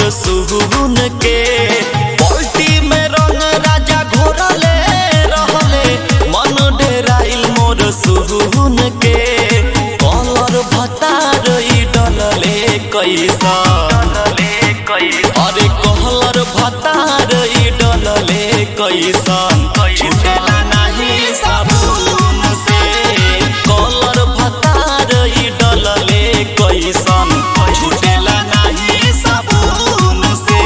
सुहुन के पलटी में रंग राजा घोरले रहले मन डेराइल मोर सुहुन के कलर भतार ई डलले कैसा अरे कहलर भतार ई डलले कैसन छुटेला नाही साबुन से कलर भतार ई डलले कैसन छुटेला नाही साबुन से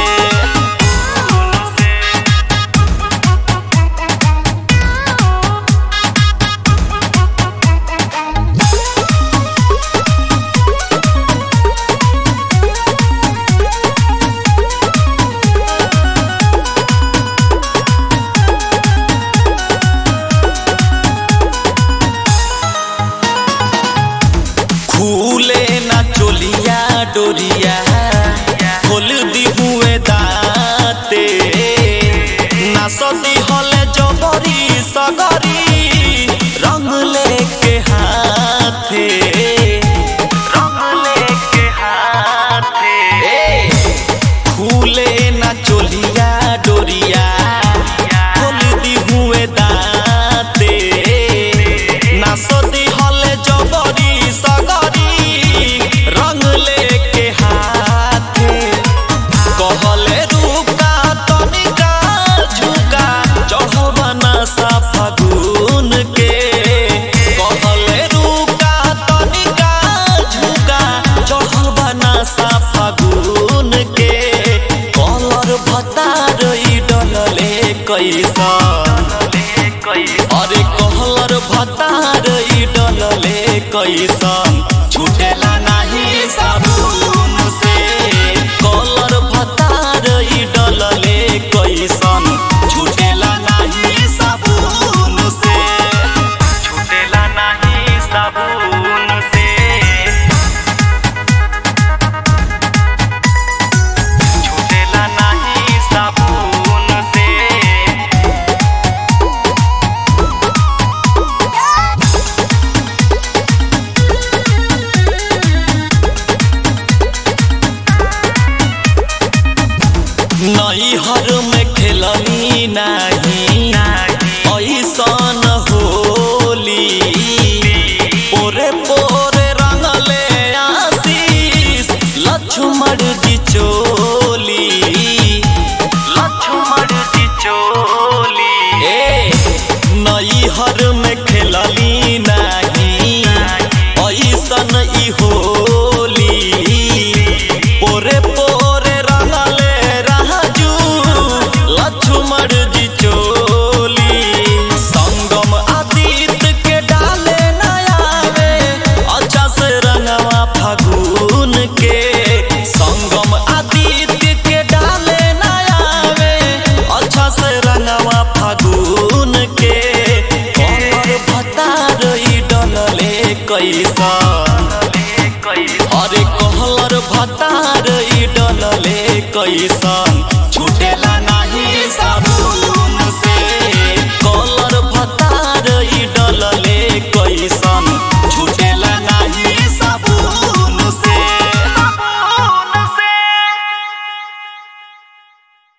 खुले ना चोलिया डोरिया खोल दी हुए दाते ना सती हले जबरी सगरी रंग लेके हाथे रंग लेके हाथे खुले ना चोलिया डोरिया खोल दी हुए दाते ना सदी हले जबरी सगरी रंग लेके हाथे कहले रुका तनिका झुका चढ़बा ना सा फागुन के कहले रुका तनिका झुका चढ़बा ना सा फागुन के कलर भतार ई डलले कैसा अरे कहलर भतार ई डलले कैसन छुटेला नाही साबुन से कलर भतार ई डलले कैसन छुटेला नाही साबुन से छुटेला नाही साबुन से छुटेला नाही साबुन से नैहर में खेलनी नाही ऐसन होली पोरे पोरे रंगले आशीष लक्ष्मण जी चोली लक्ष्मण जी चोली ए नैहर में खेलनी नाही ऐसन ई होली पोरे पोरे रंगले राजू लक्ष्मण जी चोली संगम आदित्य के डाले नयावे अच्छा से रंगवा फागुन के संगम आदित्य के डाले नयावे अच्छा से रंगवा फागुन के कमर भतार ई डलले कैसा अरे कहलर भतार ई डलले कैसा